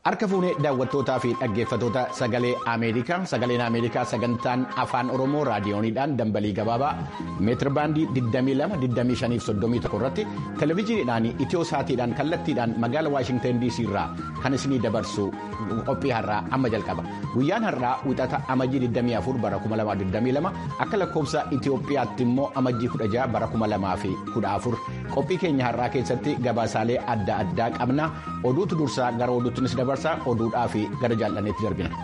Harka fuunee daawwattootaa fi dhaggeeffattoota sagalee Ameerikaa sagaleen Ameerikaa sagantaan afaan Oromoo raadiyooniidhaan dambalii gabaabaa meetirbaandii 22-25-31 irratti televezyiiniidhaan itiyoo saatiidhaan kallattiidhaan magaala Waashingtan DC irraa kan isinii dabarsu qophii har'aa amma jalqaba. Guyyaan har'aa wixata amajjii 24 bara 2022 akka lakkoofsa Itiyoophiyaatti immoo amajjii 16 bara 2014 qophii keenya har'aa keessatti gabaasaalee adda addaa qabna oduutu dursaa gara oduuttinis dabarsa. oduudhaa fi gara jaallaneetti darbina.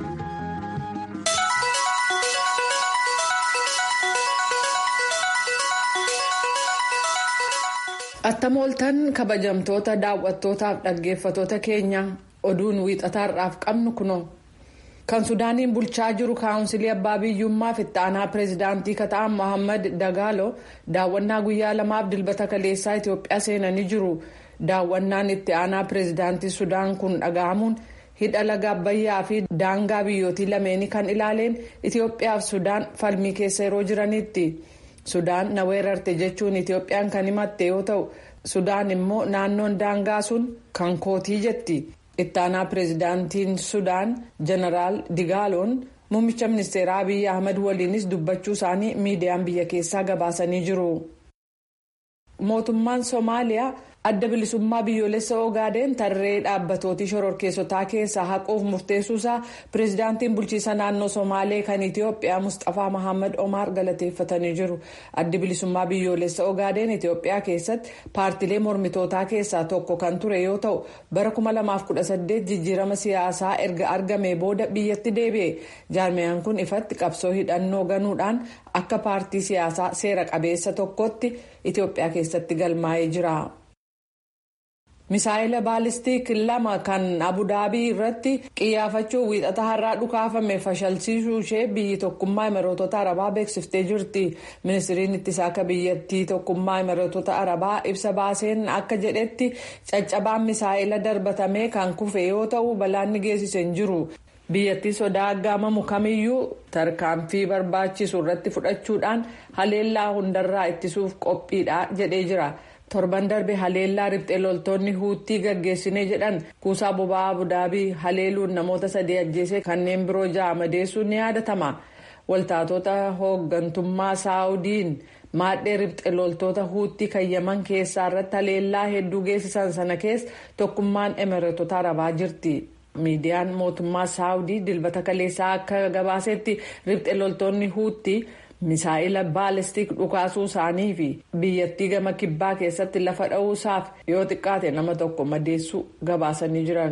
Attamooltan kabajamtoota daawwattootaaf dhaggeeffatoota keenya oduun wiixataarraaf qabnu kunoo kan sudaaniin bulchaa jiru kaawunsilii abbaa biyyummaaf itti aanaa pireezidaantii kata'an mohaammed dagaalo daawwannaa guyyaa lamaaf dilbata kaleessaa itiyoophiyaa seenanii jiru. daawwannaan itti aanaa pireezidaantii sudaan kun dhaga'amuun hidha laga abbayyaa fi daangaa biyyootii lameenii kan ilaaleen itiyoophiyaaf sudaan falmii keessa yeroo jiranitti sudaan na weerarte jechuun itiyoophiyaan kan himatte yoo ta'u sudaan immoo naannoon daangaa sun kan kootii jetti itti aanaa pireezidaantiin sudaan jeneraal digaaloon muummicha ministeeraa abiy ahmed waliinis dubbachuu isaanii miidiyaan biyya keessaa gabaasanii jiru. mootummaan soomaaliyaa adda bilisummaa biyyoolessa ogaadeen tarree dhaabbatooti shororkeessotaa keessaa haquuf murteessuusaa pireezidaantiin bulchiisa naannoo somaalee kan itiyoophiyaa mustafaa mahammad omaar galateeffatanii jiru addi bilisummaa biyyoolessa ogaadeen itiyoophiyaa keessatti paartilee mormitootaa keessaa tokko kan ture yoo ta'u bara 2018 jijjiirama siyaasaa erga argamee booda biyyatti deebi'e jaarmiyaan kun ifatti qabsoo hidhannoo ganuudhaan akka paartii siyaasaa seera qabeessa tokkotti itiyoophiyaa keessatti galmaa'ee jira. misaa'ila baalistiik lama kan abudaabii irratti qiyyaafachuun wiixata har'aa dhukaafame fashalsiisuu ishee biyyi tokkummaa imireetota arabaa beeksiftee jirti ministiriin ittisaa akka biyyattii tokkummaa imireetota arabaa ibsa baaseen akka jedhetti caccabaan misaa'ila darbatamee kan kufe yoo ta'u balaanni geessise hin jiru. biyyattii sodaa aggaamamu kamiyyuu tarkaanfii barbaachisu irratti fudhachuudhaan haleellaa hundarraa ittisuuf qophiidha jedhee jira. torban darbe haleellaa riphxee loltoonni huuttii gaggeessinee jedhan kuusaa boba'aa abudaabii haleeluun namoota sadii ajjeesee kanneen biroo ja'a madeessuun ni yaadatama waltaatota hooggantummaa saawudiin maadhee riphxee loltoota huuttii kan yaman keessaa irratti haleellaa hedduu geessisan sana keessa tokkummaan emireetota arabaa jirti. miidiyaan mootummaa saawudii dilbata kaleessaa akka gabaasetti riphxee loltoonni huuttii. misaa'ila baalistiik dhukaasuu isaanii fi biyyattii gama kibbaa keessatti lafa dha'uusaaf yoo xiqqaate nama tokko madeessuu gabaasanii jiran.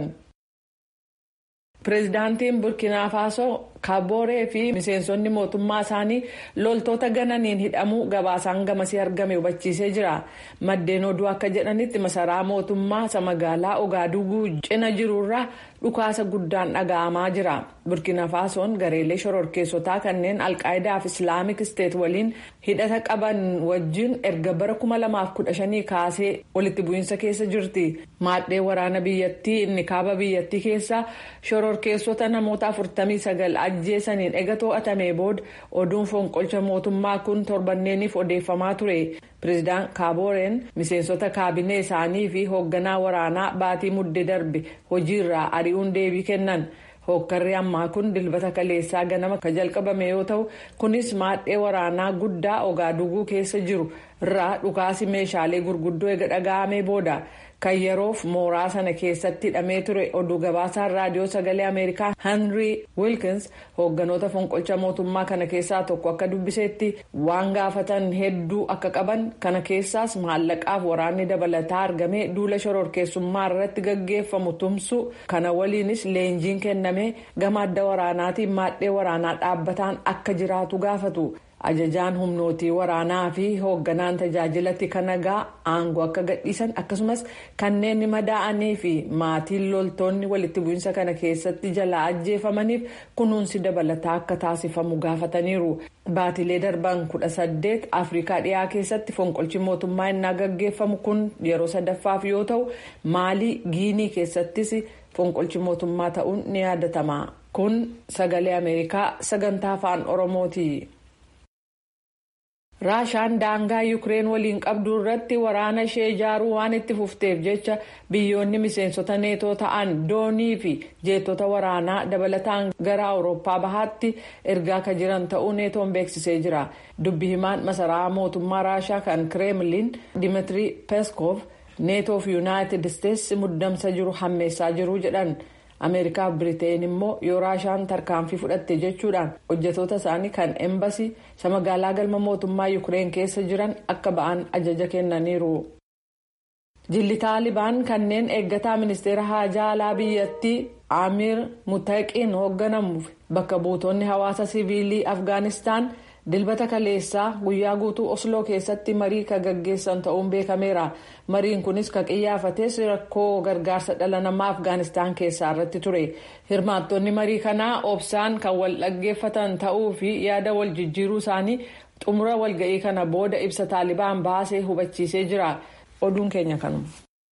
pireezidaantiin burkina faasoo kabooree fi miseensonni mootummaa isaanii loltoota gananiin hidhamuu gabaasaan gamasii argame hubachiisee jira maddeen oduu akka jedhanitti masaraa mootummaa isa magaalaa ogaaduuguu cina jirurraa dhukaasa guddaan dhaga'amaa jira burkina faasoon gareelee shororkeessotaa kanneen alqaayidaa fi islaamik isteet waliin hidhata qaban wajjin erga bara 2015 kaasee walitti bu'iinsa keessa jirti maadhee waraana biyyattii inni kaaba biyyattii keessa shororkeessota namoota 49 ajjeesaniin ega to'atamee booda oduun fonqolcha mootummaa kun torbanneeniif odeeffamaa ture pireezidaan kaabooreen miseensota kaabinee isaanii fi hoogganaa waraanaa baatii mudde darbe hojiirraa ari'uun deebii kennan hookkarri ammaa kun dilbata kaleessaa ganama kan jalqabame yoo ta'u kunis maadhee waraanaa guddaa ogaaduguu keessa jiru irraa dhukaasi meeshaalee gurguddoo ega dhaga'amee booda. kan yeroof mooraa sana keessatti hidhamee ture oduu gabaasaan raadiyoo sagalee ameerikaa henry wilkins hoogganoota fonqolcha mootummaa kana keessaa tokko akka dubbisetti waan gaafatan hedduu akka qaban kana keessaas maallaqaaf waraanni dabalataa argamee duula shororkeessummaa irratti gaggeeffamu tumsu kana waliinis leenjiin kennamee gama adda waraanaatiin maadhee waraanaa dhaabbataan akka jiraatu gaafatu. ajajaan humnootii waraanaa fi hoogganaan tajaajilatti kan nagaa aangoo akka gadhiisan akkasumas kanneen madaa'anii fi maatiin loltoonni walitti bu'iinsa kana keessatti jalaa ajjeefamaniif kunuunsi dabalataa akka taasifamu gaafataniiru baatilee darban kudha saddeet afrikaa dhiyaa keessatti fonqolchi mootummaa innaa gaggeeffamu kun yeroo sadaffaaf yoo ta'u maalii giinii keessattis fonqolchi mootummaa ta'uun ni yaadatama kun sagalee ameerikaa sagantaa afaan oromooti. raashaan daangaa yuukireen waliin qabdu irratti waraana ishee ijaaruu waan itti fufteef jecha biyyoonni miseensota neetoo ta'an doonii fi jeettota waraanaa dabalataan gara awurooppaa bahaatti ergaa kan jiran ta'uu neetoon beeksisee jira dubbi himaan masaraa mootummaa raashaa kan kireemliin dimitri peskov neetoo fi yuunaayitid isteetsi muddamsa jiru hammeessaa jiru jedhan. ameerikaa fi biriteen immoo yoo raashaan tarkaanfii fudhatte jechuudhaan hojjetoota isaanii kan embasii isa magaalaa galma mootummaa yuukireen keessa jiran akka ba'an ajaja kennaniiru. jilli taalibaan kanneen eeggataa ministeera haajaa alaa biyyattii amiir mutaqiin hoogganamuuf bakka buutonni hawaasa siviilii afgaanistaan dilbata kaleessaa guyyaa guutuu osloo keessatti marii ka gaggeessan ta'uun beekameera mariin kunis ka qiyyaafates rakkoo gargaarsa dhala namaa afgaanistaan keessaa irratti ture hirmaattonni marii kanaa obsaan kan wal dhaggeeffatan ta'uu fi yaada wal jijjiiruu isaanii xumura walga'ii kana booda ibsa taalibaan baasee hubachiisee jira oduun keenya kanuma.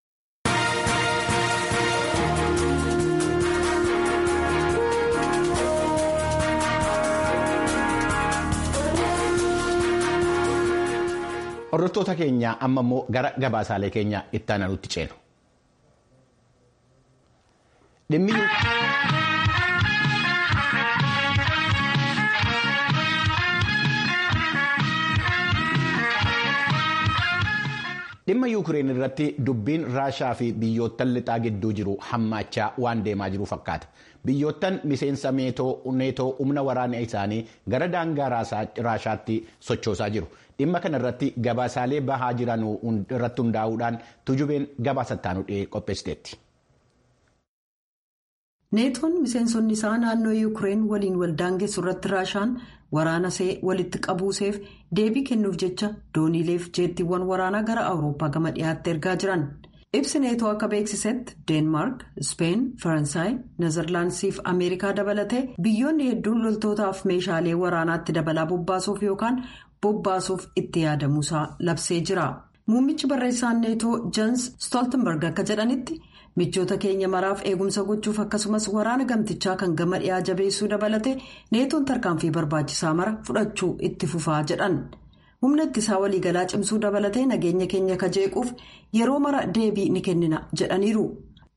Hordoftoota keenya amma immoo gara gabaasaalee keenya itti aanutti ceenu. Dhimma Yuukireen irratti dubbiin Raashaa fi biyyoottan lixaa gidduu jiru hammaachaa waan deemaa jiru fakkaata. Biyyoottan miseensa neetoo humna waraana isaanii gara daangaa Raashaatti sochoosaa jiru. Dhimma kana irratti gabaasaalee bahaa jiran irratti hundaa'uudhaan tujubeen gabaasa ittaanu qopheessiteetti. neetoon miseensonni isaa naannoo yuukireen waliin waldaangeessu irratti raashaan waraana see walitti qabuuseef deebii kennuuf jecha dooniileef jeettiiwwan waraanaa gara awurooppaa gama dhiyaatti ergaa jiran ibsi neetoo akka beeksisetti deenmaark speen faransaay nezerlaandisii fi ameerikaa dabalatee biyyoonni hedduun loltootaaf meeshaalee waraanaatti dabalaa bobbaasuuf yookaan bobbaasuuf itti yaadamuusaa labsee jira muummichi barreessaan neetoo jans stoltenberg akka jedhanitti. michoota keenya maraaf eegumsa gochuuf akkasumas waraana gamtichaa kan gama dhiyaa jabeessuu dabalate neetoon tarkaanfii barbaachisaa mara fudhachuu itti fufaa jedhan humna ittisaa waliigalaa cimsuu dabalatee nageenya keenya kajeequuf yeroo mara deebii ni kennina jedhaniiru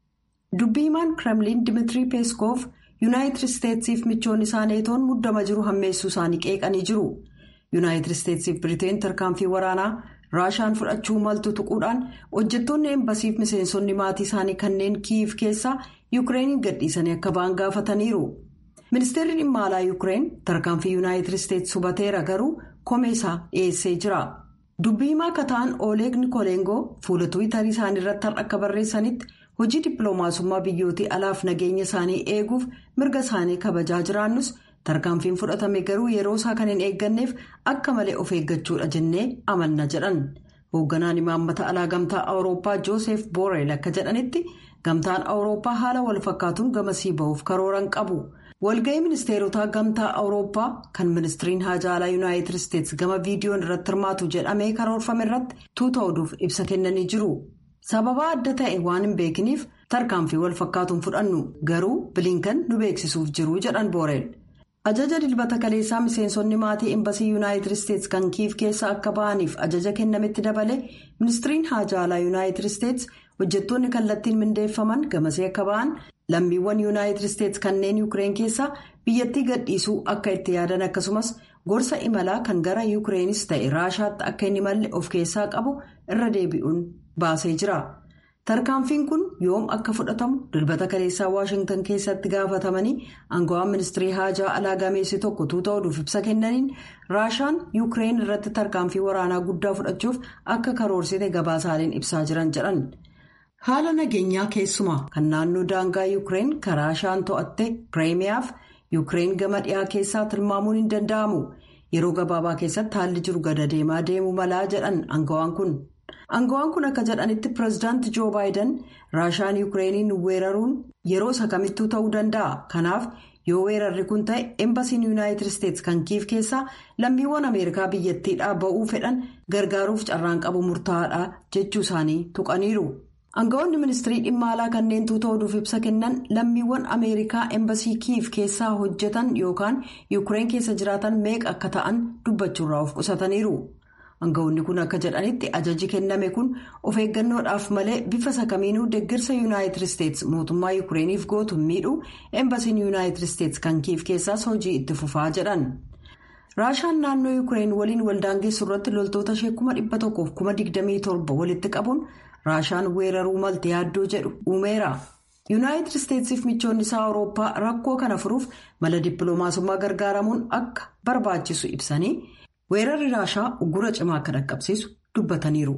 dubbii himaan kremliin dimitrii peeskoof yuunaayitid isteetsiif michoonni isaa neetoon muddama jiru hammeessuu isaanii qeeqanii jiru yuunaayitid isteetsiif biriteen tarkaanfii waraanaa. raashaan fudhachuu maltu tuquudhaan hojjettoonni eembasiif miseensonni maatii isaanii kanneen kiiv keessaa yuukireeniin gadhiisanii akka ba'an gaafataniiru ministeerri dhimma alaa yuukireen tarkaanfii yuunaayitid isteetsi hubateera garuu komeesaa dhiyeessee jira dubbii himaa akka ta'an ooleeg nikoleengoo fuula tuwitarii isaanii irratti har'a akka barreessanitti hojii dippiloomaasummaa biyyootii alaaf nageenya isaanii eeguuf mirga isaanii kabajaa jiraannus. tarkaanfiin fudhatame garuu yeroo isaa kan hin eegganneef akka malee of eeggachuudha jennee amanna jedhan hoogganaan imaammata alaa gamtaa awurooppaa joosef booreel akka jedhanitti gamtaan awurooppaa haala wal fakkaatuun gamasii ba'uuf karooran qabu walga'ii ministeerotaa gamtaa awurooppaa kan ministiriin haajaa alaa yuunaayitid isteetsi gama viidiyoon irratti hirmaatu jedhamee karoorfame irratti tuuta oduuf ibsa kennanii jiru sababa adda ta'e waan hin beekiniif tarkaanfii wal fakkaatuun fudhannu garuu bilinkan nu beeksisuuf jiru jedhan booreel. ajaja dilbata kaleessaa miseensonni maatii embasii yuunaayitid isteetsi kan kiiv keessa akka ba'aniif ajaja kennametti dabale ministiriin haajaa alaa yuunaayitid isteetsi hojjettoonni kallattiin mindeeffaman gamasee akka ba'an lammiiwwan yuunaayitid isteetsi kanneen yuukireen keessaa biyyattii gadhiisuu akka itti yaadan akkasumas gorsa imalaa kan gara yuukireenis ta'e raashaatti akka hin imalle of keessaa qabu irra deebi'uun baasee jira. tarkaanfiin kun yoom akka fudhatamu dilbata kaleessaa waashingtan keessatti gaafatamanii aangawaan ministirii haajaa alaa gameessi tokko tuuta oduuf ibsa kennaniin raashaan yuukireen irratti tarkaanfii waraanaa guddaa fudhachuuf akka karoorsite gabaasaaleen ibsaa jiran jedhan haala nageenyaa keessumaa kan naannoo daangaa yuukireen kan raashaan to'atte pireemiyaaf yuukireen gama dhiyaa keessaa tilmaamuun hin danda'amu yeroo gabaabaa keessatti haalli jiru gada deemaa deemuu malaa jedhan aangawaan kun. aangawaan kun akka jedhanitti pireezidaanti joo baayiden raashaan yuukireeniin weeraruun yeroo isa kamittuu ta'uu danda'a kanaaf yoo weerarri kun ta'e embasiin yuunaayitid isteetsi kan kiiv keessaa lammiiwwan ameerikaa biyyattiidhaa ba'uu fedhan gargaaruuf carraan qabu murtaa'aadha jechuu isaanii tuqaniiru aangawoonni ministirii dhimma alaa kanneen tuuta oduuf ibsa kennan lammiiwwan ameerikaa embasii kiiv keessaa hojjetan yookaan yuukireen keessa jiraatan meeqa akka ta'an dubbachuurraa of qusataniiru. Aangawoonni kun akka jedhanitti ajaji kenname kun of eeggannoodhaaf malee bifa sakamiinuu deeggarsa yuunaayitid isteetsi mootummaa yuukireeniif gootu miidhuu eembasiin yuunaayitid isteetsi kan kiif keessaas hojii itti fufaa jedhan. raashaan naannoo yuukireen waliin waldaangeessu irratti loltoota ishee kuma dhibba tokkoof kuma digdamii torba walitti qabuun raashaan weeraruu malte yaaddoo jedhu uumeera. yuunaayitid isteetsiif michoonni isaa awurooppaa rakkoo kana furuuf mala dippiloomaasummaa gargaaramuun akka barbaachisu ibsanii weerarri raashaa uggura cimaa akka dhaqqabsiisu dubbataniiru.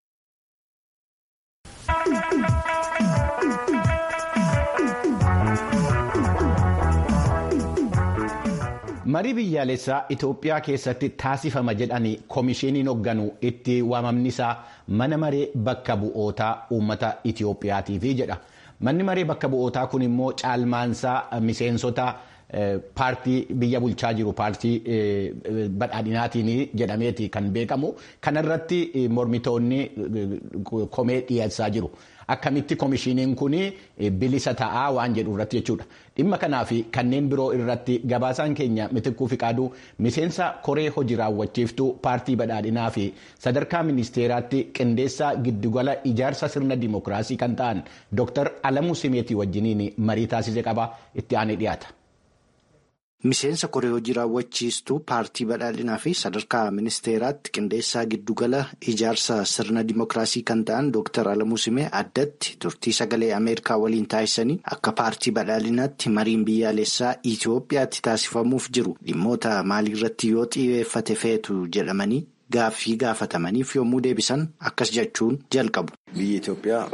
marii biyyaalessaa itoophiyaa keessatti taasifama jedhanii koomishiniin hoogganu itti waamamni isaa mana maree bakka bu'ootaa uummata itiyoophiyaatiifi jedha manni maree bakka bu'ootaa kun immoo caalmaansaa miseensota paartii biyya bulchaa jiru paartii badhaadhinaatiin jedhameeti kan beekamu kanarratti mormitoonni komee dhiyeessaa jiru. akkamitti koomishiniin kun bilisa ta'aa waan jedhu irratti jechuudha dhimma kanaa fi kanneen biroo irratti gabaasaan keenya mitikkuu fiqaaduu miseensa koree hojii raawwachiiftuu paartii badhaadhinaa fi sadarkaa ministeeraatti qindeessaa giddugala ijaarsa sirna dimookiraasii kan ta'an dr alamuu simeetii wajjiniin marii taasise qaba itti aanee dhiyaata. Miseensa koree hojii raawwachiistuu paartii badhaadhinaa fi sadarkaa ministeeraatti qindeessaa giddugala ijaarsa sirna dimookiraasii kan ta'an Dr. Alamuu Simee addatti turtii sagalee Ameerikaa waliin taasisanii akka paartii badhaadhinaatti mariin biyyaalessaa Itoophiyaatti taasifamuuf jiru dhimmoota maaliirratti yoo xiyyeeffate feetu jedhamanii gaaffii gaafatamaniif yommuu deebisan akkas jechuun jalqabu. Biyya Itoophiyaa.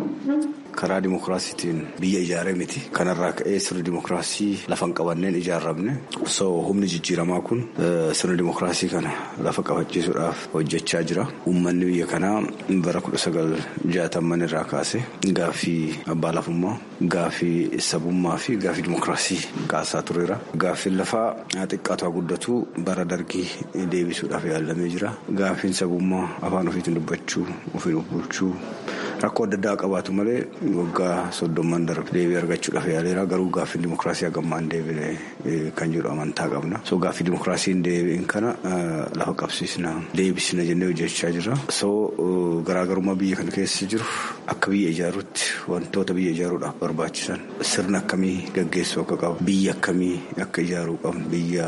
karaa dimookiraasiitiin biyya ijaaree miti kanarraa ka'ee sirni dimookiraasii lafan qabanneen ijaarramne osoo humni jijjiiramaa kun sirna dimookiraasii kana lafa qabachiisuudhaaf hojjechaa jira uummanni biyya kanaa bara kudha sagal jaatamman irraa kaase gaaffii abbaa lafummaa gaaffii sabummaa fi gaaffii dimookiraasii kaasaa tureera gaaffiin lafaa xiqqaatu guddatu bara dargii deebisuudhaaf yaalamee jira gaaffiin sabummaa afaan ofiitiin dubbachuu ofiin bulchuu rakkoo adda addaa qabaatu malee. waggaa soddomman darbe deebii argachuudhaaf yaaleera garuu gaaffii dimookiraasii hagammaan deebine kan jedhu amantaa qabna so gaaffii dimookiraasiin deebiin kana lafa qabsiisna deebisna jennee hojjechaa jirra so garaagarummaa biyya kana keessa jiru akka biyya ijaaruutti wantoota biyya ijaaruudhaaf barbaachisan sirna akkamii gaggeessuu akka qabu biyya akkamii akka ijaaruu qabnu biyya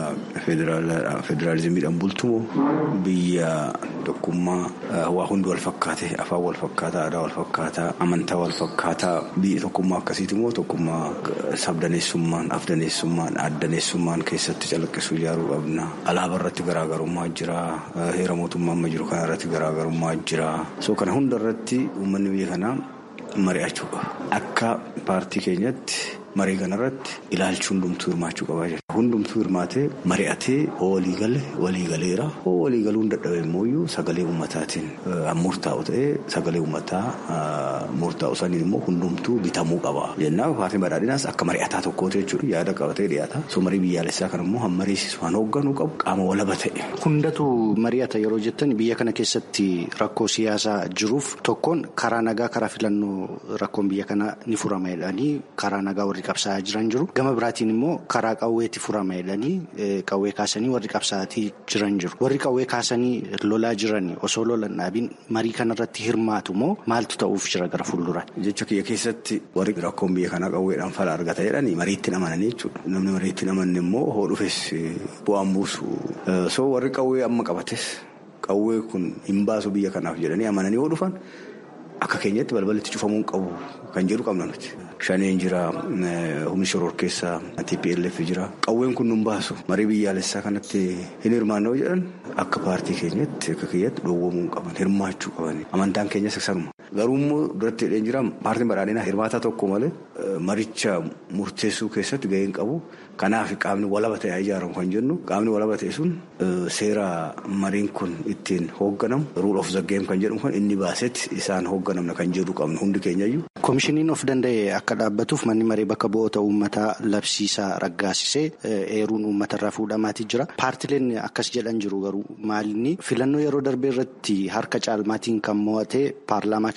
federaalizimiidhaan bultumoo biyya tokkummaa waa hundi wal fakkaate afaan wal fakkaataa aadaa wal fakkaataa amantaa wal fakkaataa biyya tokkummaa akkasiiti immoo tokkummaa sabdaneessummaan afdaneessummaan addaneessummaan keessatti calaqqisuu ijaaruu qabna alaabaa irratti garaagarummaa jira heera mootummaa amma jiru kana irratti garaagarummaa jira so kana hunda irratti uummanni biyya kanaa mari'achuu qaba akka paartii keenyatti. marii kanarratti ilaalchi hundumtuu hirmaachuu qabaa jira. Hundumtuu hirmaatee mari'atee walii gale walii galeera. Walii galuun dadhabe immoo sagalee uummataatiin murtaa'u ta'ee sagalee uummataa murtaa'u saniin immoo hundumtuu bitamuu qaba. Jennaan paartiin badhaadhinaas akka mari'ataa tokkooti jechuudha. Yaada qabatee dhiyaata. So marii biyyaalessaa kana immoo han mariisisu han hoogganuu qabu qaama walaba ta'e. Hundatu mari'ata yeroo jettan biyya kana keessatti rakkoo siyaasaa jiruuf tokkoon karaa nagaa karaa filannoo rakkoon biyya kanaa ni furama jedhanii karaa nagaa warri qabsaa'aa jiran jiru gama biraatiin immoo karaa qawweetti furama jedhanii qawwee kaasanii warri qabsaa'atii jiran jiru warri qawwee kaasanii lolaa jiran osoo lolan dhaabiin marii kanarratti hirmaatu moo maaltu ta'uuf jira gara fuulduraan. jecha kiyya keessatti warri rakkoon biyya kanaa qawweedhaan fala argata jedhanii mariitti amananii jechuudha namni mariitti amanne immoo hoo dhufes bu'aan buusu soo warri qawwee amma qabates qawwee kun hin baasu biyya kanaaf jedhanii amananii hoo dhufan. Akka keenyatti balballi cufamuun qabu kan jedhu qabna nuti. Shaneen jira, humni shoror keessaa, TPLF jira. Qawween kun nun baasu marii biyyaalessaa kanatti hin hirmaannoo jedhan akka paartii keenyatti akka keenyatti dhoowwamuu qaban hirmaachuu qaban amantaan keenyas sanuma. Garuu immoo duratti hidheen jira paartiin badhaadhinaa hirmaataa tokko malee maricha murteessuu keessatti gaheen qabu. Kanaaf qaamni walaba ta'e ijaaramu kan jennu qaamni walaba ta'e sun seera mariin kun ittiin hoogganamu rule of the game kan jedhamu kan inni baasetti isaan hoogganamna kan jedhu qabnu hundi keenyayyuu. Koomishiniin of danda'e akka dhaabbatuuf manni maree bakka bu'oota uummataa labsiisaa raggaasisee eeruun uummatarraa fuudhamaatii jira. Paartileen akkas jedhan jiru garuu maalinni filannoo yeroo darbee irratti harka caalmaatiin kan mo'ate paarlaamaa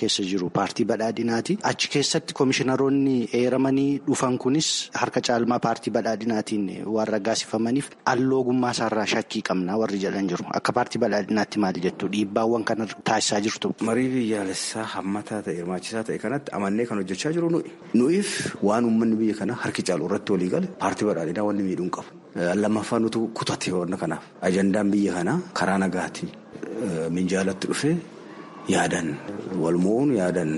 keessa jiru paartii badhaadhinaati. Achi keessatti komishiinaroonni eeramanii dhufan kunis harka caalmaa paartii badhaadhinaatiin waan raggaasifamaniif alloogummaa isaarraa shakkii qabna warri jedhan jiru. Akka paartii badhaadhinaatti maali jettu dhiibbaawwan kana taasisaa jirtu. Marii biyyaalessaa hammataa ta'e hirmaachisaa ta'e kanatti amannee kan hojjechaa jiru nuyi. Nuyiif waan uummanni biyya kanaa harki caalu irratti walii gale paartii badhaadhinaa wanni miidhuun qabu. Lammaffaa nutu kutate wanna kanaaf ajandaan biyya kanaa karaa nagaatiin minjaalatti dhufee yaadan walmo'uun yaadan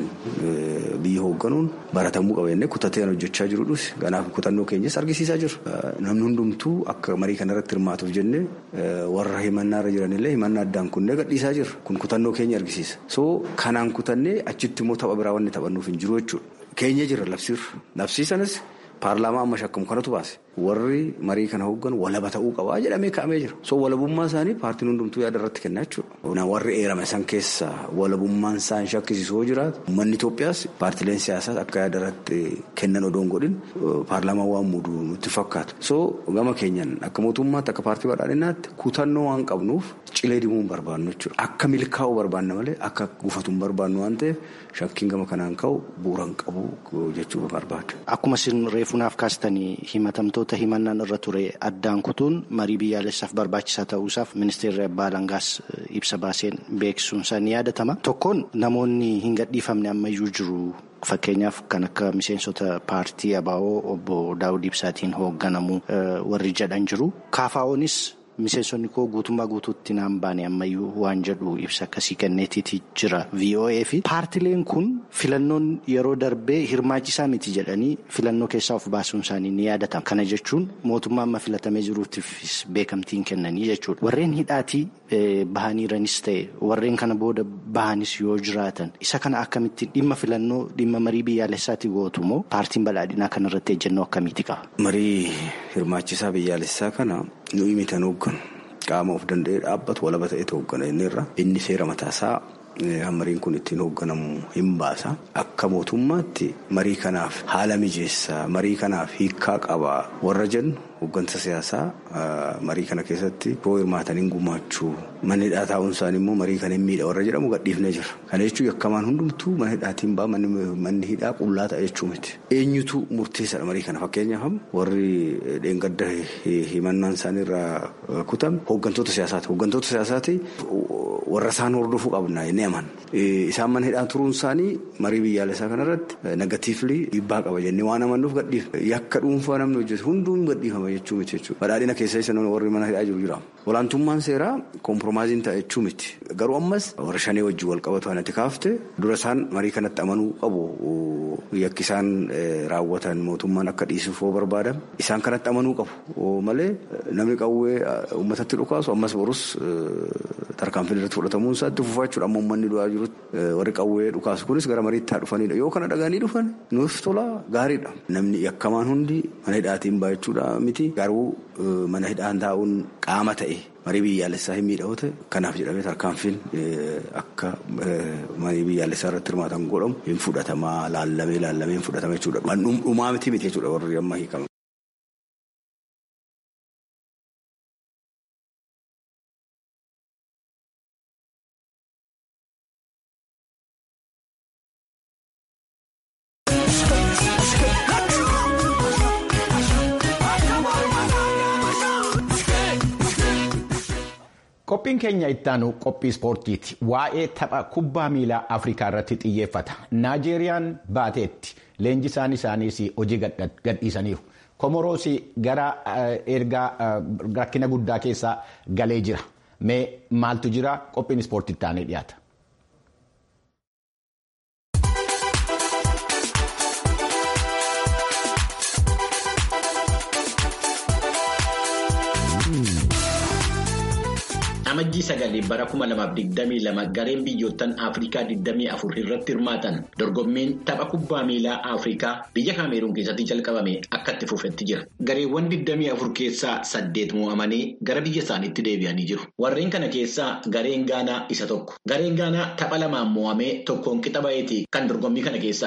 biyya hoogganuun baratamuu qaba jennee kutatee kan hojjechaa jirudhus kanaaf kutannoo keenyas argisiisaa jiru. Namni hundumtuu akka marii kanarratti hirmaatuuf jennee warra himannaarra jiranillee himannaa addaan kunnee gadhiisaa jirra. Kun kutannoo keenya argisiisa. So kanaan kutannee achitti immoo tapha biraa wanni taphannuuf hin jiru jechuudha. Keenya jira labsiirra. Labsiisanis paarlaamaa amma shakkamu kanatu baase. Warri marii kana hoogganu walaba ta'uu qabaa jedhamee kaa'amee jira. So walabummaa isaanii paartiin hundumtuu yaada irratti kennaa jechuudha. Warri eerame san keessa walabummaan isaan shakkisiisu yoo jiraatu uummanni Itoophiyaas paartileen siyaasaas akka yaada irratti kennan odoo hin godhin paarlaamaa waan muudu nutti fakkaatu. So gama keenyan akka mootummaatti akka paartii badhaadhinaatti kutannoo waan qabnuuf cilee dimuu hin barbaannu jechuudha. Akka milkaa'uu barbaanna malee akka gufatu hin barbaannu waan ta'eef shakkiin gama kanaan ka'u bu'uura hin qabu jechuu barbaada. Akkuma isin reefunaaf kaastanii himatamtoota himannaan irra ture addaan kutuun marii biyyaalessaaf barbaachisaa ta'uusaaf ministeerri abbaa alangaas ibsa baaseen beeksisuun isaa ni yaadatama. Tokkoon namoonni hin gadhiifamne ammayyuu jiru. Fakkeenyaaf kan akka miseensota paartii ABO obbo Daawud Ibsaatiin hoogganamu warri jedhan jiru. KFO'nis miseensonni koo guutummaa guutuutti naan baane ammayyuu waan jedhu ibsa akkasii kenneetiiti jira VOA fi paartileen kun filannoon yeroo darbee hirmaachisaa miti jedhanii filannoo keessaa of baasuun isaanii ni yaadatama. Kana jechuun mootummaa amma filatamee jiruutiifis beekamtiin kennanii jechuudha. Warreen hidhaatii bahaniiranis ta'e warreen kana booda bahanis yoo jiraatan isa kana akkamittiin dhimma filannoo dhimma marii biyyaalessaatti gootu moo paartiin badhaadhinaa kanarratti ejjennoo akkamiiti qaba? Marii hirmaachisaa biyyaalessaa kana nuyi mitan hoogganu qaama of danda'ee dhaabbatu walaba ta'etu hooggana inni irra inni seera mataasaa mariin kun ittiin hoogganamu hin baasa akka mootummaatti marii kanaaf haala mijeessaa marii kanaaf hiikkaa qabaa warra jennu hooggansa siyaasaa marii kana keessatti yoo hirmaataniin gumaachuu manni hidhaa taa'uun isaanii immoo marii kan hin miidha warra jedhamu gadhiifnee jira. Kana jechuun yakkamaan hundumtuu mana hidhaatiin ba'a manni hidhaa qullaa ta'a jechuu miti. Eenyutu murteessaadha marii kana fakkeenyaaf warri dheengadda himannaan isaanii irraa kutame hooggantoota siyaasaati. Hooggantoota siyaasaati warra isaan hordofuu qabna inni aman. Isaan mana hidhaa turuun isaanii marii biyyaalessaa kanarratti negatiivlii dhiibbaa qaba jennee waan amannuuf gadhiifne. Yakka dhuunfaa namni hojjetu hunduun gadhiifama jechuu miti jechuudha. Badhaadhina keessa isa warri mana hidhaa jiru jira. Olaantummaan seeraa kompromaaziin ta'a jechuu miti. Garuu ammas warra shanee wajjin wal qabatu kanatti kaafte dura isaan marii kanatti amanuu qabu. Yakki isaan raawwatan mootummaan akka dhiisuuf yoo barbaadan isaan kanatti amanuu qabu malee namni qawwee uummatatti dhukaasu ammas borus tarkaanfiin irratti fudhatamuun isaatti fufaa jechuudha. Amma uummanni du'aa jirutti warri qawwee dhukaasu kunis gara mariitti haa dhufanidha. Yoo kana dhaganii dhufan nuuf tola gaariidha. Namni yakkamaan hundi mana hidhaatiin ba'a jechuudha miti. Garuu mana hidhaan taa'uun qaama ta'e marii biyyaalessaa hin miidhawu ta'e kanaaf jedhamee tarkaanfiin akka marii biyyaalessaa irratti hirmaatan godhamu hin fudhatamaa laallamee laallamee hin fudhatama jechuudha. Dhumaa miti miti jechuudha warri amma hiikama. Qophiin keenya ittaanu qophii ispoortiiti. Waa'ee tapha kubbaa miilaa Afrikaa irratti xiyyeeffata. Naajeeriyaan baateetti leenjisaan isaaniis hojii gadhiisaniiru. Komoroos gara ergaa rakkina guddaa keessa galee jira. Mee maaltu jira? Qophiin ispoortii ittaanee dhiyaata. Amajjii sagalee bara 2022 gareen biyyoottan Afrikaa 24 irratti hirmaatan dorgommiin tapha kubbaa miilaa Afrikaa biyya Kaameruun keessatti jalqabame akka itti fufetti jira. Gareewwan 24 keessaa saddeet mo'amanii gara biyya isaaniitti deebi'anii jiru. Warreen kana keessaa gareen Gaanaa isa tokko. Gareen Gaanaa tapha lamaan mo'amee tokkoon qixa ba'eeti kan dorgommii kana keessaa gale.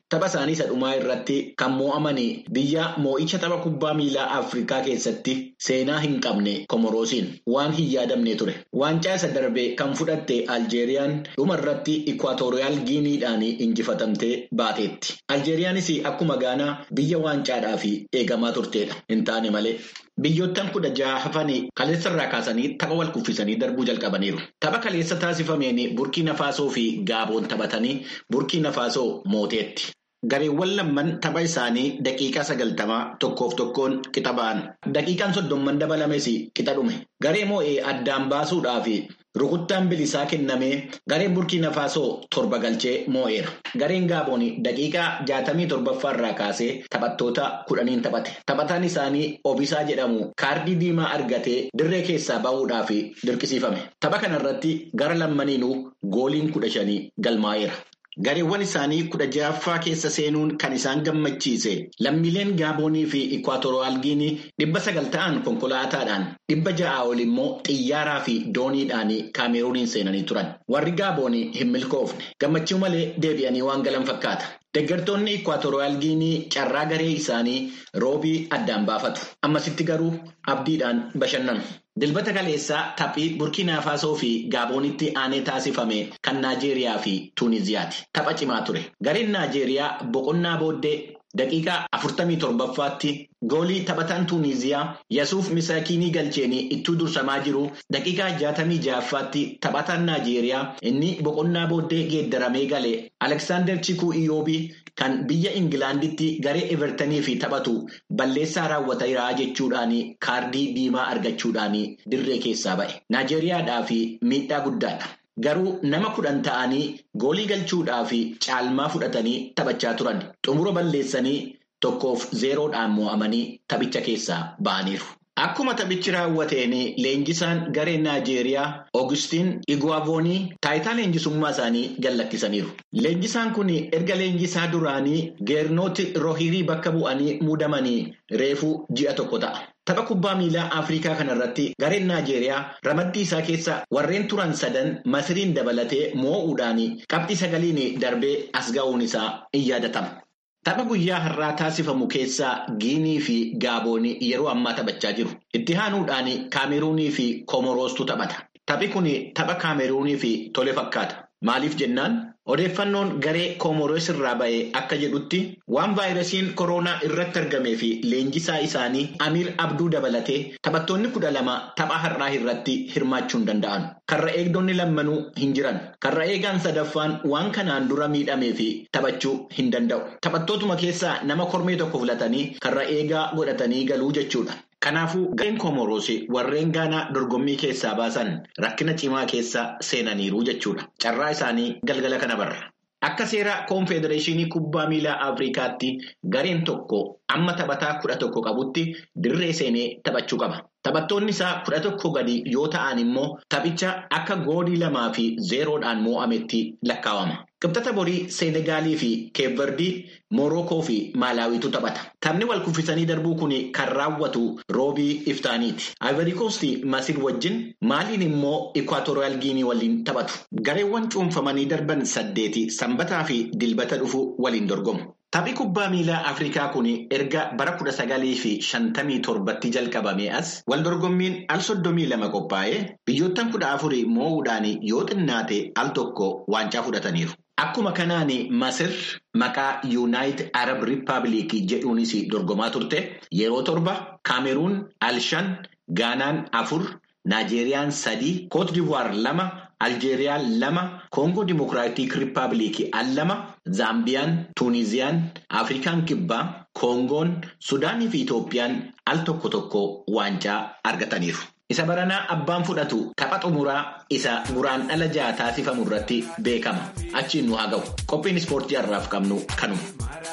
tapha isaanii isa dhumaa irratti kan moo'amanii biyya moo'icha tapha kubbaa miilaa Afrikaa keessatti seenaa hin qabne Komoroosiin waan hin yaadamne ture. Waancaa isa darbe kan fudhatte Aljeeriyaan dhuma irratti Ikwaatooriyaal Giiniidhaan injifatamtee baateetti. Aljeeriyaanis akkuma Gaanaa biyya waancaadhaaf eegamaa turteedha. Hin taane malee. Biyyoottan kudha jaha hafanii kaleessa irraa kaasanii tapha wal kuffisanii darbuu jalqabaniiru. Tapha kaleessa taasifameen Burkiina Faasoo fi Gaaboon taphatanii Burkiina Faasoo mooteetti. Gareewwan lamman tapha isaanii daqiiqaa sagaltamaa tokkoof tokkoon qixa ba'an. Daqiiqaan soddomman dabalames qixa dhume. Garee moo'ee addaan baasuudhaaf rukuttaan bilisaa kennamee gareen Burkiina Faasoo torba galchee moo'eera. Gareen Gaaboon daqiiqaa jaatamii torbaffaa irraa kaasee taphattoota kudhaniin taphate. Taphataan isaanii Obisaa jedhamu kaardii diimaa argatee dirree keessaa bahuudhaaf dirqisiifame. Tapha kanarratti gara lammaniinuu gooliin kudha shanii galmaa'eera. Gareewwan isaanii kudha ja'affaa keessa seenuun kan isaan gammachiise lammiileen Gaaboonii fi Ikwaatooriyaal Giinii dhibba sagal ta'an konkolaataadhaan dhibba ja'a ol immoo xiyyaaraa fi dooniidhaan kaameruuniin seenanii turan. Warri Gaaboonii hin milkoofne gammachuu malee deebi'anii waan galan fakkaata. Deeggartoonni Ikwaatooriyaal Giinii carraa garee isaanii roobii addaan baafatu. Ammasitti garuu abdiidhaan bashannanu. Dilbata kaleessaa taphii Burkiinaa Faasoo fi Gaaboonitti aanee taasifame kan Naajeeriyaa fi Tuuniziyaati. Tapha cimaa ture. Gareen Naajeeriyaa boqonnaa booddee daqiiqaa afurtamii torbaffaatti goolii taphataan Tuuniziyaa Yasuuf Misaakiinii galcheenii ittuu dursamaa jiru daqiiqaa jaatamii ja'affaatti taphataan Naajeeriyaa inni boqonnaa booddee geeddaramee gale Aleksaandar Chikuu Iyoobii kan biyya Ingilaanditti garee Evertanii fi taphatu balleessaa raawwateera jechuudhaan kaardii diimaa argachuudhaan dirree keessaa ba'e. Naajeeriyaadhaaf miidhaa guddaadha. Garuu nama kudhan ta'anii goolii galchuudhaaf caalmaa fudhatanii taphachaa turan. Xumura balleessanii tokkoof zeeroodhaan moo'amanii taphicha keessaa ba'aniiru. Akkuma taphichi raawwateen leenjisaan garee Naajeeriyaa Oogustiin Iguwaavoonii taayitaa leenjisummaa isaanii gallakkisaniiru. Leenjisaan kun erga leenjisaa duraanii geernooti rohirii bakka bu'anii muudamanii reefuu ji'a tokko ta'a. Tapha kubbaa miilaa Afrikaa kanarratti gareen Naajeeriyaa ramaddii isaa keessa warreen turan sadan Masiriin dabalatee moo'uudhaan qabxii sagaliin darbee as ga'uun isaa in yaadatama. Tapha guyyaa har'aa taasifamu keessaa Giinii fi Gaaboonii yeroo ammaa taphachaa jiru. Itti aanuudhaan Kaameruunii fi Komoroostu taphata. Taphi kun tapha Kaameruunii fi tole fakkaata. Maaliif jennaan odeeffannoon garee Komoroos irraa ba'e akka jedhutti waan vaayirasiin koronaa irratti argamee fi leenjisaa isaanii Amiir Abduu dabalatee taphattoonni kudha lama tapha har'aa irratti hirmaachuu hin danda'an. Karra eegdonni lammanuu hin jiran. Karra eegaan sadaffaan waan kanaan dura miidhamee fi taphachuu hin danda'u. Taphattootuma keessaa nama kormee tokko filatanii karra eegaa godhatanii galuu jechuudha. Kanaafuu gareen Komoroos warreen Gaanaa dorgommii keessaa baasan rakkina cimaa keessa seenaniiru jechuudha. Carraa isaanii galgala kana barra. Akka seera koonfedereeshinii kubbaa miilaa Afrikaatti gareen tokko amma taphataa kudha tokko qabutti dirree seenee taphachuu qaba. Taphattoonni isaa kudha tokko gadi yoo ta'an immoo taphicha akka goolii lamaa fi zeeroodhaan moo'ametti lakkaawama. Qibxata borii Seenegaalii fi Keevardii, Moorookoo fi Maalaawiitu taphata. Taphni wal kuffisanii darbuu kun kan raawwatu roobii iftaaniiti. Ivory Coast Masir wajjin maaliin immoo Ikwaatooriyaal Giinii waliin taphatu. Gareewwan cuunfamanii darban saddeeti sanbataa fi dilbata dhufu waliin dorgomu. Taphni kubbaa miilaa Afrikaa kun erga bara kudha sagalii fi shantamii torbatti jalqabame as wal dorgommiin al soddomii lama qophaa'ee biyyoottan kudha afurii moo'uudhaan yoo xinnaate al tokko waancaa fudhataniiru. Akkuma kanaan Masir maqaa Yuunaayitid Arab Rippaabilikii jedhuunis dorgomaa turte yeroo torba Kaameruun al shan, Gaanaan afur, Naajeeriyaan sadii, Koot Divuwaar lama, Aljeeriyaan lama, Koongoo Dimokiraatik Rippaabilikii al lama, Zaambiyaan, Tuuniziyaan, Afrikaan Kibbaa, Koongoon, Sudaanii fi Itoophiyaan al tokko tokko waancaa argataniiru. Isa baranaa abbaan fudhatu tapha xumuraa isa guraan dhala ja'a taasifamu irratti beekama. Achiin nu haa ga'u. Qophiin ispoortii har'aaf qabnu kanuma.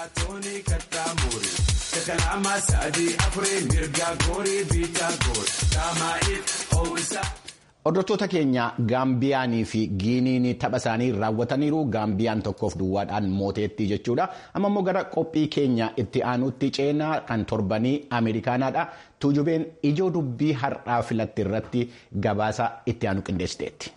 Hordoftoota keenya Gaambiyaanii fi Giiniin tapha isaanii raawwataniiru Gaambiyaan tokkoof duwwaadhaan mooteetti jechuudha. Amma immoo gara qophii keenya itti aanutti ceenaa kan torbanii Ameerikaanaadha. Tuujubeen ijoo dubbii har'aa filatti irratti gabaasa itti aanu qindeessiteetti.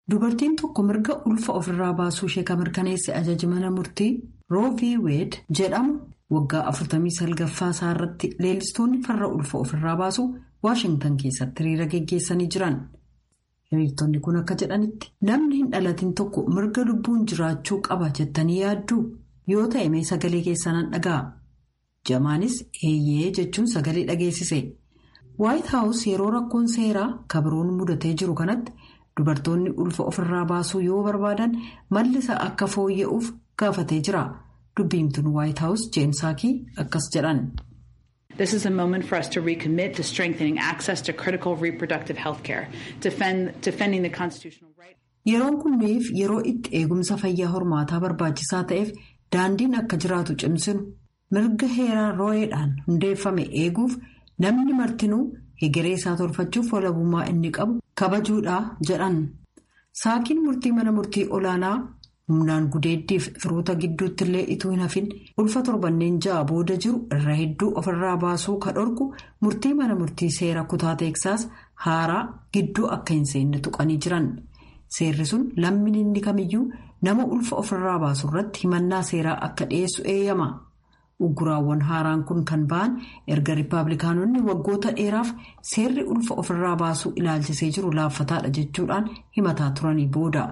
dubartiin tokko mirga ulfa ofirraa baasuu ishee kan mirkaneesse ajaji mana murtii roovii weed jedhamu waggaa 49 isaa irratti leellistoonni farra ulfa ofirraa baasuu waashingtan keessatti hiriira geggeessanii jiran. hiriirtonni kun akka jedhanitti namni hin dhalatin tokko mirga lubbuun jiraachuu qaba jettanii yaadduu yoo ta'e mee sagalee keessan dhaga'a jamaanis eeyyee jechuun sagalee dhageessise waayit haawus yeroo rakkoon seeraa kabiroon mudatee jiru kanatti dubartoonni ulfa ofirraa baasuu yoo barbaadan mallisa akka fooyya'uuf gaafatee jira dubbiimtuun waayit haawus jeensaakii akkas jedhan. This is a moment for us to recommit to strengthening access to critical reproductive health care, defend, defending the constitutional right. Yeroon kunniif yeroo itti eegumsa fayyaa hormaataa barbaachisaa ta'eef daandiin akka jiraatu cimsinu mirga heeraa roo'eedhaan hundeeffame eeguuf namni martinuu hegeree isaa tolfachuuf walabummaa inni qabu kabajuudha jedhan. Saakiin murtii mana murtii olaanaa humnaan gudeeddiif firoota gidduutti illee ituu hin hafin ulfa torbanneen ja'a booda jiru irra hedduu ofirraa baasuu ka dhorku murtii mana murtii seera kutaa teeksaas haaraa gidduu akka hin seenne tuqanii jiran seerri sun lammiin inni kamiyyuu nama ulfa ofirraa baasu irratti himannaa seeraa akka dhiyeessu eeyyama ugguraawwan haaraan kun kan ba'an erga riippaabilikaanonni waggoota dheeraaf seerri ulfa ofirraa baasuu ilaalchisee jiru laaffataadha jechuudhaan himataa turanii booda.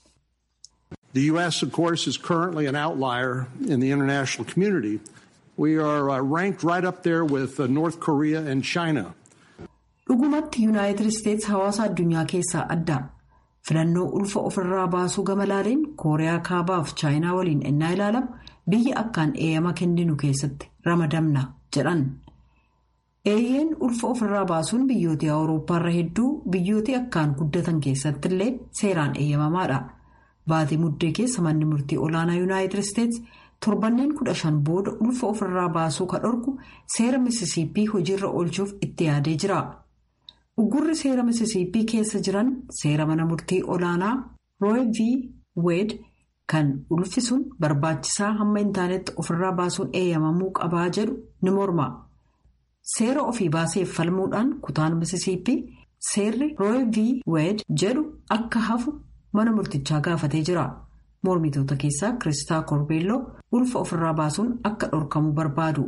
The U.S., of course, is currently an outlier in the international community. We are uh, ranked right up there with uh, North Korea and China. Dhugumatti Yuunaayitid Isteets hawaasa addunyaa keessaa adda. Filannoo ulfa ofirraa baasuu gama laaleen Kooriyaa Kaabaaf Chaayinaa waliin ennaa ilaalamu biyya akkaan eeyyama kenninu keessatti ramadamna jedhan. Eeyyeen ulfa ofirraa baasuun biyyoota Awurooppaarra hedduu biyyoota akkaan guddatan keessatti illee seeraan eeyyamamaadha. Baatii muddee keessa manni murtii olaanaa yuunaayitid isteets torbanneen kudha shan booda ulfa ofirraa baasuu ka dhorku seera misisiippii hojiirra oolchuuf itti yaadee jira. Uggurri seera misisiippii keessa jiran seera mana murtii olaanaa rooy v weed kan ulfi sun barbaachisaa hamma hin taanetti ofirraa baasuun eeyyamamuu qabaa jedhu ni morma. Seera ofii baaseef falmuudhaan kutaan misisiippii seerri rooy v weed jedhu akka hafu. mana murtichaa gaafatee jira mormitoota keessaa kiristaa korbeelloo ulfa ofirraa baasuun akka dhorkamu barbaadu.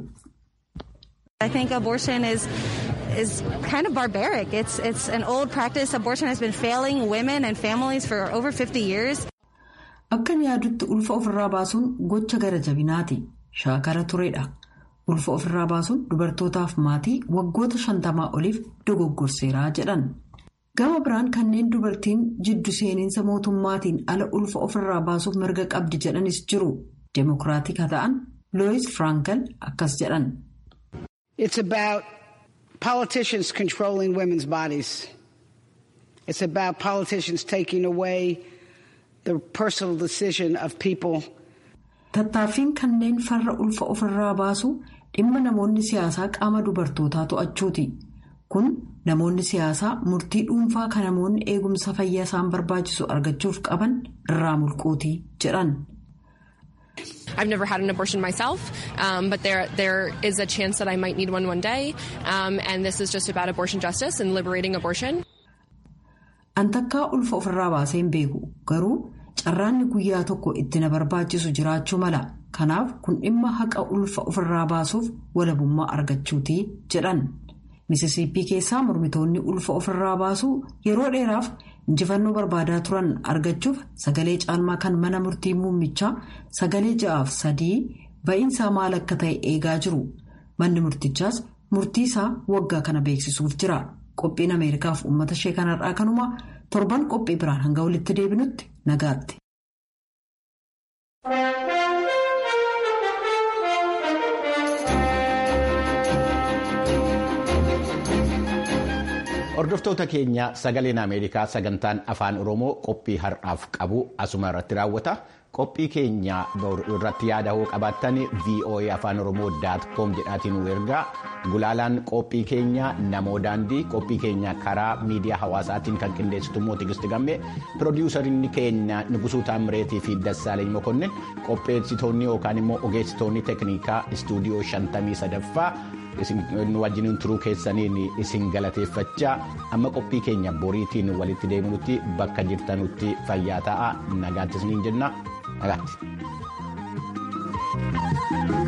I think abortion is is kind of barbaric. It's it's an old practice. Abortion has been failing women and families for over 50 years. Akka yaadutti ulfa ofirraa baasuun gocha gara jabinaati. Shaakala tureedha. Ulfa ofirraa baasuun dubartootaaf maatii waggoota shantamaa oliif dogoggorseeraa jedhan. Gama biraan kanneen dubartiin jiddu seeninsa mootummaatiin ala ulfa ofirraa baasuuf mirga qabdi jedhanis jiru. Demookiraatik haa ta'an Looyis Firaankel akkas jedhan. It's about politicians controlling women's bodies. It's about politicians taking away the personal decision of people. Tattaaffiin kanneen farra ulfa ofirraa baasu dhimma namoonni siyaasaa qaama dubartootaa to'achuuti. Kun namoonni siyaasaa murtii dhuunfaa kan namoonni eegumsa fayyaa isaan barbaachisu argachuuf qaban irraa mulquuti jedhan. I've never had an abortion myself, um, but there there is a chance that I might need one one day, um, and this is just about abortion justice and liberating abortion. Antakkaa ulfa ofirraa baasee hin beeku garuu carraanni guyyaa tokko itti na barbaachisu jiraachuu mala kanaaf kun dhimma haqa ulfa ofirraa baasuuf walabummaa argachuuti jedhan. Misisiippii keessaa mormitoonni ulfa ofirraa baasuu yeroo dheeraaf injifannoo barbaadaa turan argachuuf sagalee caalmaa kan mana murtii muummichaa sagalee ja'aaf sadii ba'iinsaa maal akka ta'e eegaa jiru. Manni murtichaas murtii isaa waggaa kana beeksisuuf jira. Qophiin Ameerikaaf uummata ishee kanarraa kanuma torban qophii biraan hanga walitti deebinutti nagaatti. Hordoftoota keenya sagaleen Ameerikaa sagantaan afaan Oromoo qophii har'aaf qabu asuma irratti raawwata. Qophii keenya irratti yaada hoo qabaattan VOA afaan Oromoo daatkoom jedhaatiin nu ergaa. Gulaalaan qophii keenya namoo daandii qophii keenya karaa miidiyaa hawaasaatiin kan qindeessitu immoo Tigisti Gammee piroodiwusariin keenya Nugusuu Taamireetii fi Dassaaleny Mokonnin qopheessitoonni yookaan immoo ogeessitoonni teeknikaa istuudiyoo shantamii sadaffaa wajjiniin turuu keessaniin isin galateeffachaa amma qophii keenya boriitiin walitti deebinutti bakka jirtanutti fayyaa ta'aa nagaatti isiniin jenna nagaatti.